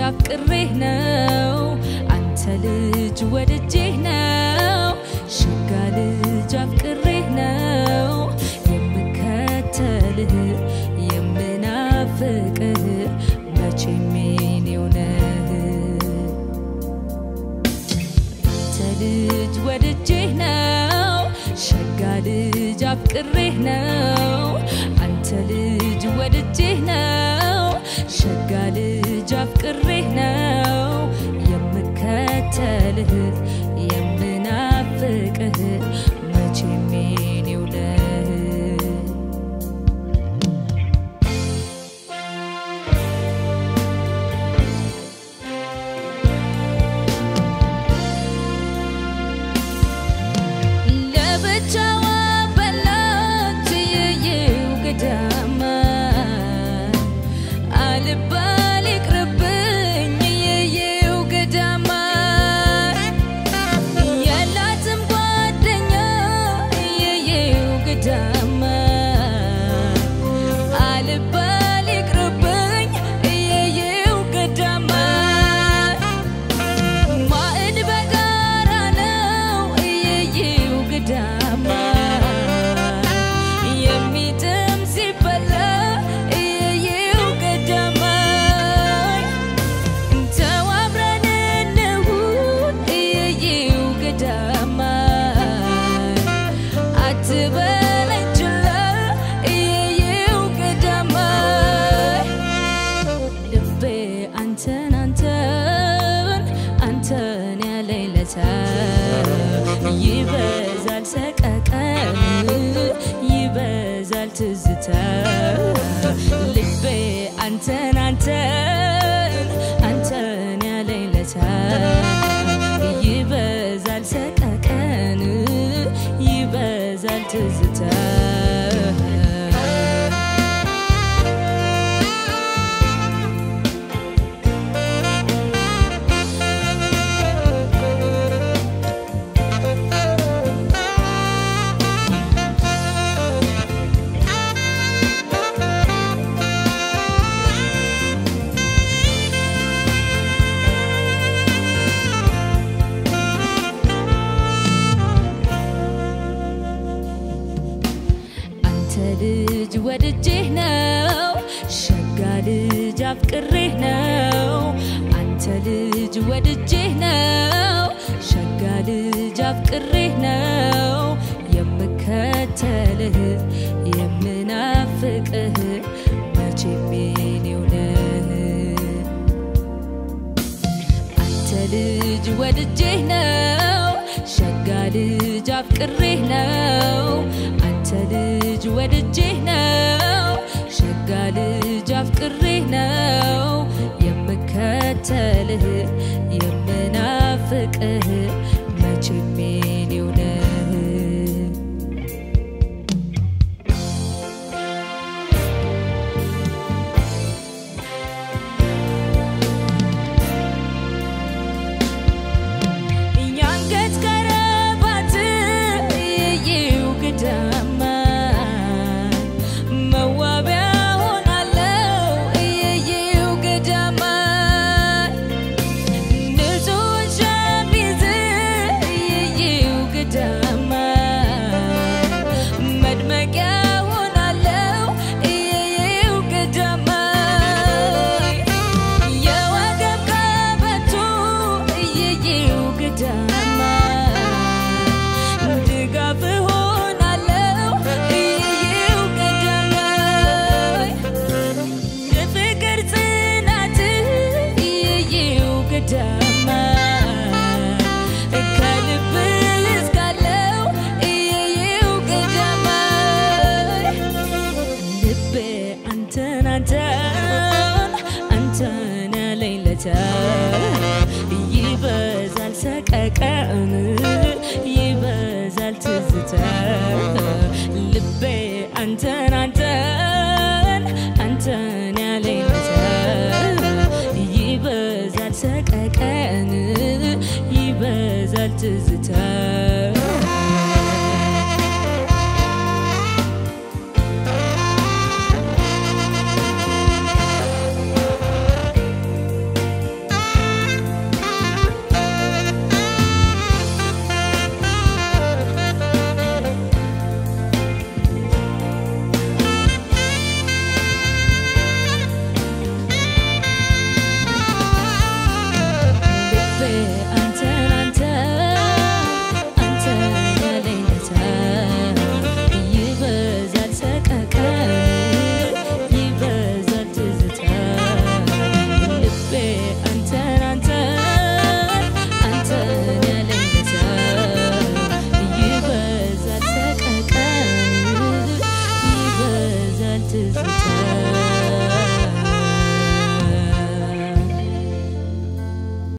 አፍቅሬህ ነው አንተ ልጅ ወድጄህ ነው ሸጋ ልጅ አፍቅሬህ ነው የምከተልህ የምናፍቅህ መቼም የኔው ነህ አንተ ልጅ ወድጄህ ነው ሸጋ ልጅ አፍቅሬህ ነው አንተ ልጅ ወድጄህ ነው ሸጋ ልጅ አፍቅሬህ ነው የምከተልህ የምናፍቅህ መቼም የኔው ነህ ለብቻዋ በላች የየው ገዳማ አልባል ይቅርብኝ የየው ገዳማ የላትም ጓደኛ የየው ገዳማ አልባል ይቅርብኝ የየው ገዳማ ማዕድ በጋራ ነው እየየው ግዳማ የሚጥም ሲበላ እየየው ገዳማ ተዋብረን እንሁን እየየው ገዳማ አትበለኝ ችላ እየየው ገዳማ ልቤ አንተን አንተን አንተን ያለኝ ለታ ይበዛል ሰቀቀን ይበዛል ትዝታ ልቤ አንተን አንተን አንተን ያለኝ ለታ ይበዛል ሰቀቀን ይበዛል ትዝታ አንተ ልጅ ወድጄህ ነው ሸጋ ልጅ አፍቅሬህ ነው አንተ ልጅ ወድጄህ ነው ሸጋ ልጅ አፍቅሬህ ነው የምከተልህ የምናፍቅህ መቼም የኔው ነህ አንተ ልጅ ወድጄህ ነው ሸጋ ልጅ አፍቅሬህ ነው አንተ ልጅ ወድጄህ ነው ሸጋ ልጅ አፍቅሬህ ነው የምከተልህ የምናፍቅህ መቼም የኔው ነህ የአንገት ቀለበት እየየው ገዳማ መዋቢያ ሆናለው እየየው ገዳማ ንጹህ ሸሚዝ እየየው ገዳማ መድመቂያ ሆናለው እየየው ገዳማ የወገብ ቀበቶ እየየው ገዳማ ድጋፍ ሆናለው እየየው ገዳማ የፍቅር ጽናት እየየው ገዳማ ከልብ እስካለው እየየው ገዳማ ልቤ አንተን አንተን አንተን ያለኝ ለታ ይበዛል ሰቀቀን ይበዛል ትዝታ ልቤ አንተን አንተን አንተን ያለኝ ለታ ይበዛል ሰቀቀን ይበዛል ትዝታ